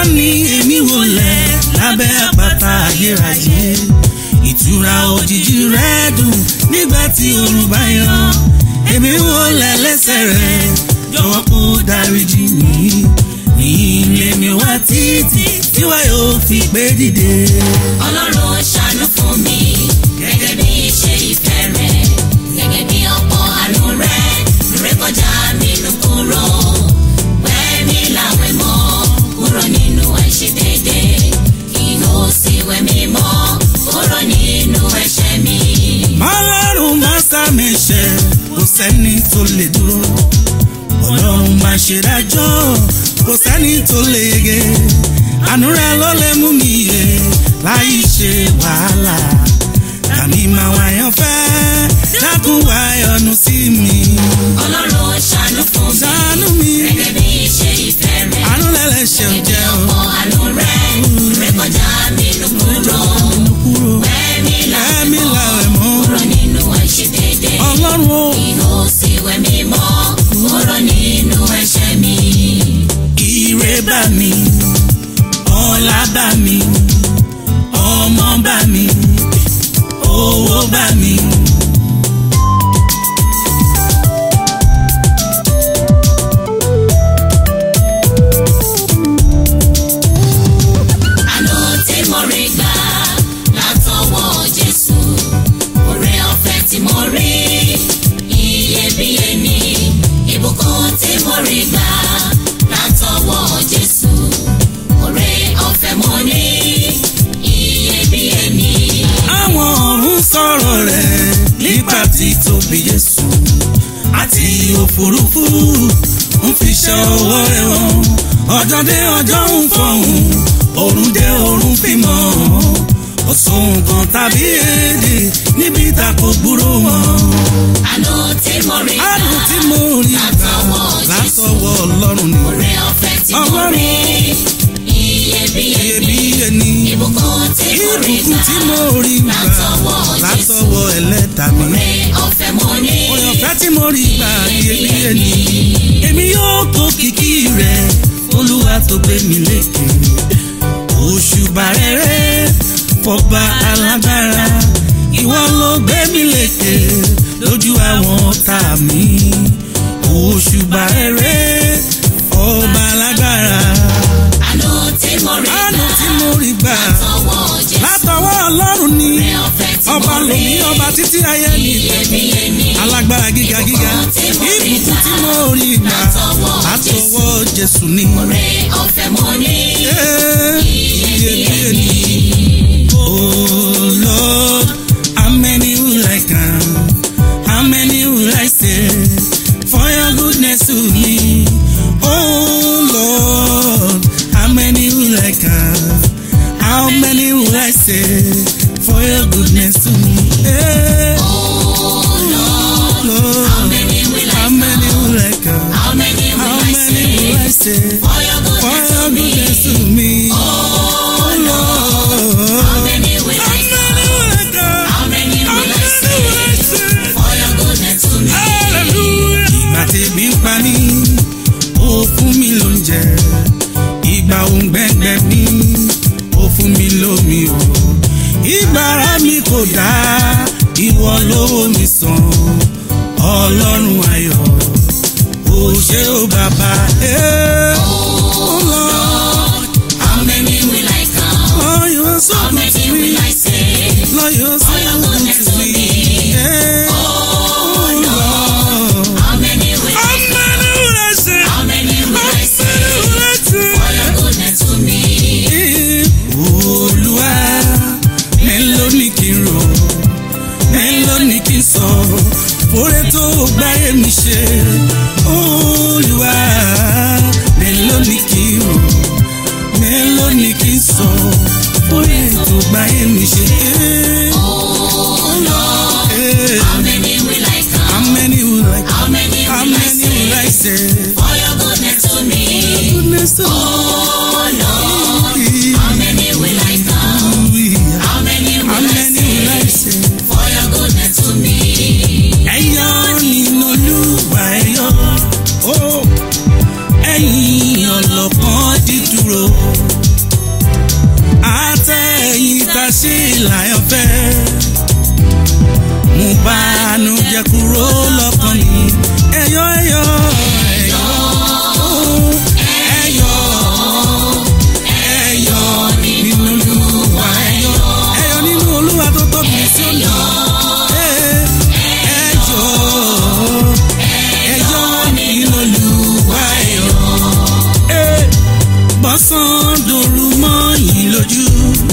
ni èmi wọlé lábẹ́ àpáta ayérayé ìtura òjijì rẹ̀ dùn nígbà tí oòrùn bá yọ èmi wọlé lẹ́sẹ̀ rẹ̀ jọ̀wọ́ kó dáríjì mí ìyìn lèmi wá títí tí wàá yóò fi gbé dìde. ọlọ́run ṣàánú fún mi gẹ́gẹ́ bí ṣe ìfẹ́ rẹ̀ gẹ́gẹ́ bí ọ̀pọ̀ àánú rẹ̀ rékọjá mi nù kúrò wẹ́mi láwẹ̀ mọ́ kúrò nínú àìṣedédé kí o sì wẹ̀ mí mọ́ kúrò nínú ẹ̀ṣẹ̀ mi. ọlọ́run máa sàmì ṣe kò sẹ́ni tó lè dúró ọlọ́run máa ṣe dájọ́ kò sẹ́ni tó lè yege àánú rẹ̀ ló lè mú mi yè láì ṣe wàhálà tàbí máa wáyàn fẹ́ dákun wáyọ̀nù sí mi ọlọ́run ṣàánú fún mi ṣàánú mi gẹ́gẹ́ bí ṣe ìfẹ́ rẹ̀ àánú lẹ́lẹ́ṣẹ̀ ń jẹ́ o ọ̀pọ̀ àánú rẹ̀ rékọjá mi nù kúrò kúrò wẹ́mi ẹ̀mí láwẹ̀ mọ́ làwẹ̀ mọ́ kúrò nínú àìṣedédé. ọlọ́run o. Ìhò sì wẹ̀ mí mọ́ kúrò nínú ẹ̀ṣẹ̀ mi. ire bá mi ọlá bá mi ọmọ bá mi owó bá mi. Àánú tí mo rí gbà látọwọ́ Jésù. Oore ọ̀fẹ́ tí mo rí iyebíye ni. Ìbùkún tí mo rí gbà látọwọ́ Jésù. Oore ọ̀fẹ́ mo ní iyebíye ni. àwọn ọ̀run sọ̀rọ̀ rẹ̀ nípa títóbi Jésù àti òfurufú ń fi ṣe ọwọ́ rẹ̀ wọ́n ọjọ́ dé ọjọ́ ń fọ̀hún òrùn dé òrùn fi mọ́ ọ̀sùn kan tàbí èdè níbi tá kò gbúrò wọn. Àánú tí mo rí gbà àrùn tí mo rí gbà látọwọ́ Ọlọ́run ni Oore ọ̀fẹ́ tí mo Ọlọ́run. rí iyebíye ni. iyebíye ni Ìbùkún tí mo rí ìbùkún gbà tí mo rí gbà látọwọ́ Jésù. látọwọ́ ẹlẹ́dàá mi. Oore ọ̀fẹ́ mo ní. Oore ọ̀fẹ́ tí mo rí gbà iyebíye ni. Èmi yóò kó kìkì rẹ̀ Olúwa tó gbé mi lékè. Òṣùbà rere fọba alágbára. Ìwọ ló gbé mi lékè lójú àwọn ọ̀tá mi. Òṣùbà rere ọba alágbára. Àánú tí mo rí Àánú gbà tí mo rí gbà látọwọ́ Jésù. látọwọ́ Ọlọ́run ni. Oore ọ̀fẹ́ tí mo Ọba rí lòmí ọba títí ayé ni iyebíye ni. alágbára gíga gíga ìbùkún tí mo rí gbà látọwọ́ Jésù ni. Oore ọ̀fẹ́ mo ní. Eh, iyebíye ni. Oh Lord, how many will I count? How many will I say for your goodness to me? Oh Lord, how many will I count? How many will I say for your goodness to me? Eh, Lord, How many will I how many will I count? How many will How I many will I say say for your for goodness your to me? goodness to me? Oh Lord, How many will how I many will I count? How many How will I many say will I say? for your goodness to me? Hallelujah. Ìgbà tèmi ń pa mí, ó fún mi lóúnjẹ. Ìgbà òǹgbẹ́ngbẹ́ mi, ó fún mi lómi o. Ìgbà ara mi kò dá, ìwọ lówó mi sàn. Ọlọ́run ayọ̀, ó ṣé o bàbá. Eh, oh Lord, How many will I count? Lord, you are so How good many to me. will I say Lord, you are so for your good goodness to to me. me? Eh, Oh Lord. How many will How I many will I say? How many will I say for your goodness to me? Olúwa mélòó ni kí n rò mélòó ni kí n sọ oore tó gbáyé mi ṣe Olúwa mélòó ni kí n rò mélòó ni kí n sọ oore tó gbáyé mi ṣe. Oh Lord, Eh, how many will I count? How many will I How many how will I many will I say say? for your goodness to me? Goodness to Oh Lord, me. how many will I count? Hallelujah. How many How will I many will I say say? for your goodness to me? ẹ̀yọ́ nínú olúwa ẹ̀yọ́ ó ẹ̀yìn ọlọ́pọ́n dídúró lọ́kàn mi ẹ̀yọ́ ẹ̀yọ́ ẹ̀yọ́ ẹ̀yọ́ ẹ̀yọ́ nínú olúwa ẹ̀yọ́ ẹ̀yọ́ nínú olúwa tó tóbi sí òní ẹ̀yọ́ ẹ̀yọ́ nínú olúwa ẹ̀yọ́ bọ́sán dòru mọ́ yìí lójú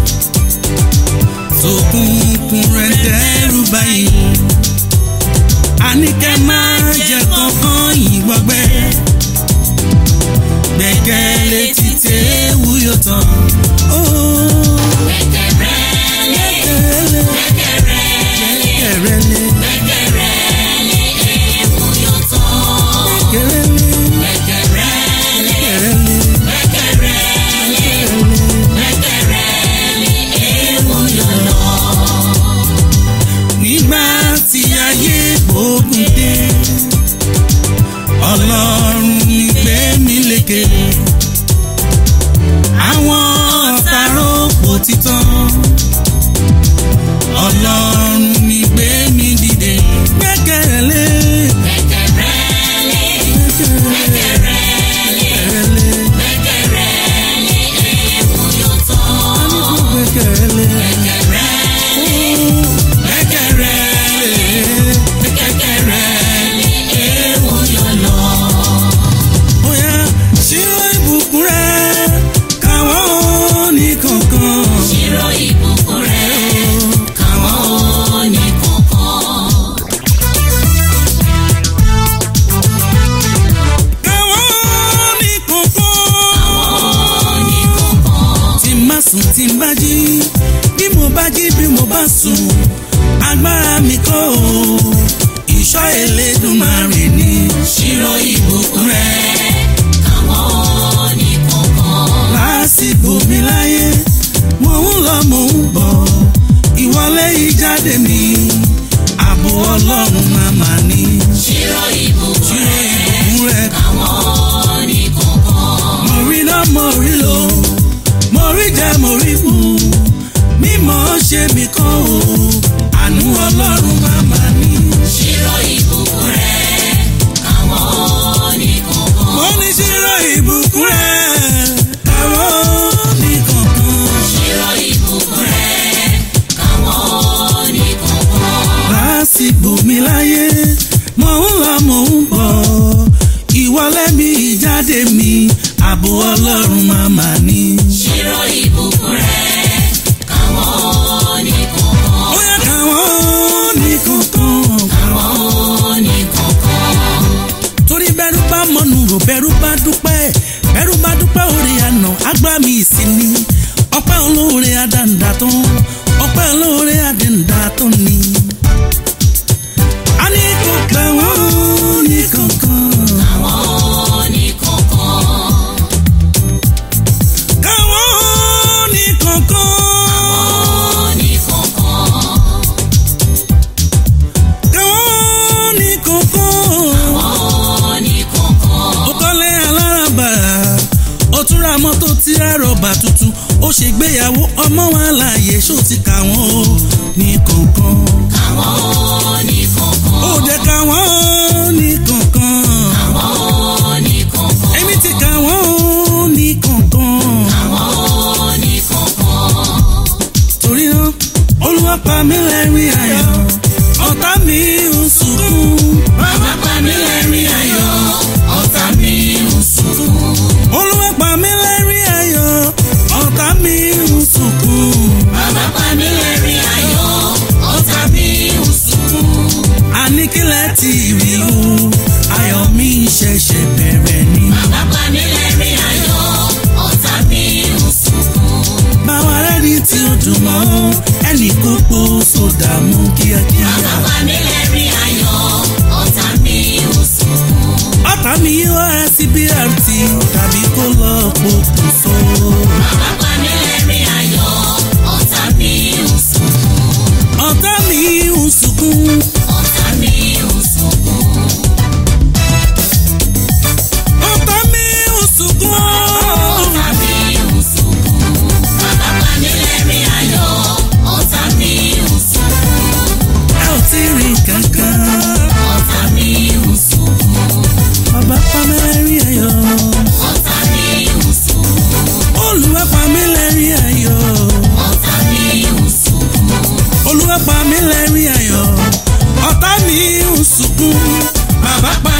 sókùnkùn rẹ̀ dẹ́rù báyìí àníkẹ́ máa jẹ kankan yìí gbọ́gbẹ́ gbẹ̀gẹ́lé ti tẹ́wù yóò tán. Ó, Gbẹ̀gẹ̀rẹ́lé, gbẹ̀gẹ́lé, gbẹ̀gẹ̀rẹ́lé, gbẹ̀gẹ́lé, gbẹ̀gẹ̀rẹ́lé, ewu yóò tán. gbẹ̀gẹ́lé, Gbẹ̀gẹ̀rẹ́lé, gbẹ̀gẹ́lé, gbẹ̀gẹ̀rẹ́lé, gbẹ̀gẹ̀rẹ́lé, ewu yóò lọ. nígbà tí ayé gbógun dé ọlọ́run mi gbé mi lékè àwọn ọ̀tá rògbò títàn ọlọ́run mi gbé mi dìde gbẹ́kẹ̀lé Gbẹ̀gẹ̀rẹ́lé, gbẹ̀gẹ̀rẹ́lé, gbẹ́kẹ̀lé gbẹ̀gẹ̀rẹ́lé, ewu yóò tán. gbẹ́kẹ̀lé Gbẹ̀gẹ̀rẹ́lé, gbẹ́kẹ̀lé gbẹ̀gẹ̀rẹ́lé, ewu yóò lọ. Oya ṣírò ìbùkún rẹ̀ káwọn ní kankan. Ṣírò ìbùkún rẹ̀ káwọn ò ní kankan. káwọn ní kankan. Ò ní kankan. tí n bá sùn tí n bá jí bí mo bá jí bí mo bá sùn agbára mi kọ́ o ìṣọ́ Elédùmarè ni. Ṣírò ìbùkún rẹ̀ káwọn ò ní kankan. lásìkò mi láyé mò ń lọ mò ń bọ̀ ìwọlé ìjáde mi ààbò ọlọ́run màmá ni. Ṣírò ìbùkún ṣírò rẹ̀ ìbùkún rẹ̀ káwọn ò ní kankan. mo rí náà mo rí lò mo rí jẹ mo rí mu mímọ́ ṣe mi kọ́ o àánú ọlọ́run màmá ni. Ṣírò ìbùkún rẹ̀ káwọn ò ní kankan. mo ní ṣírò ìbùkún rẹ̀ káwọn ní kankan. Ṣírò ìbùkún rẹ̀ káwọn ò ní kankan. lásìkò mi láyé mò ń lọ mò ń bọ̀ ìwọlé mi ìjáde mi ààbò ọlọ́run màmá ni. Ṣírò ìbùkún rẹ̀ káwọn ò ní kankan. ó yẹ káwọn ní kankan. Káwọn ò ní kankan. torí bẹ́rù bá mọ̀nù rò bẹ́rù bá dúpẹ́ bẹ́rù bá dúpẹ́ orí àná agbá mi ìsinmi ọpẹ́ olóore àdàǹdà tó ọpẹ́ olóore àdàǹdà tó ni. a ní kò pẹ́ wọ́n ní kankan. Káwọn ò ní kankan. káwọn ní kankan. Ò ní kankan. káwọn ní kankan. Ò ní kankan. ó kọ́lé alárànbarà ó tún ra mọ́tò tí ra rọ̀bà tuntun ó ṣègbéyàwó ọmọ wa láàyè ṣó ti kà wọ́n o ní kankan. Káwọn ò ní kankan. ó jẹ́ ká wọ́n ní kankan. Káwọn ò ní kankan. èmi ti kà wọ́n ní kankan. Káwọn ò ní kankan. torí náà olúwa pa mí lẹ́rìn ayọ̀ ọ̀tá mi ń sunkún. Bàbá pa mí lẹ́rìn ayọ̀, ọ̀tá mi ń sunkún. olúwa pa mí lẹ́rìn ayọ̀ ọ̀tá mi ń sunkún. Bàbá pa mí lẹ́rìn ayọ̀, ọ̀tá mi ń sunkún. àníkílẹ̀ ti rí o ayọ̀ mi ṣẹ̀ṣẹ̀ bẹ̀rẹ̀ ni. Bàbá pa mí lẹ́rìn ayọ̀, ọ̀tá mi ń sunkún. báwa rẹ́ni tí ó dùn mọ́ ẹnì kó po sódà mú kíákíá. Bàbá pa mí lẹ́rìn ayọ̀, ọ̀tá mi ń sunkún. ọ̀tá mi yóò ẹ sí brt tàbí kó lọ pokùnso. Bàbá pa mí lẹ́rìn ayọ̀, ọ̀tá mi ń sunkún. ọ̀tá mi ń sunkún. Ọ̀tá mi ń sunkún. ọ̀tá mi ń sunkún. Ọ̀tá mi ń sunkún. Bàbá pa mí lẹ́rìn ayọ̀, ọ̀tá mi ń sunkún. ẹ ò tí ì rí kankan. Ọ̀tá bàbá pa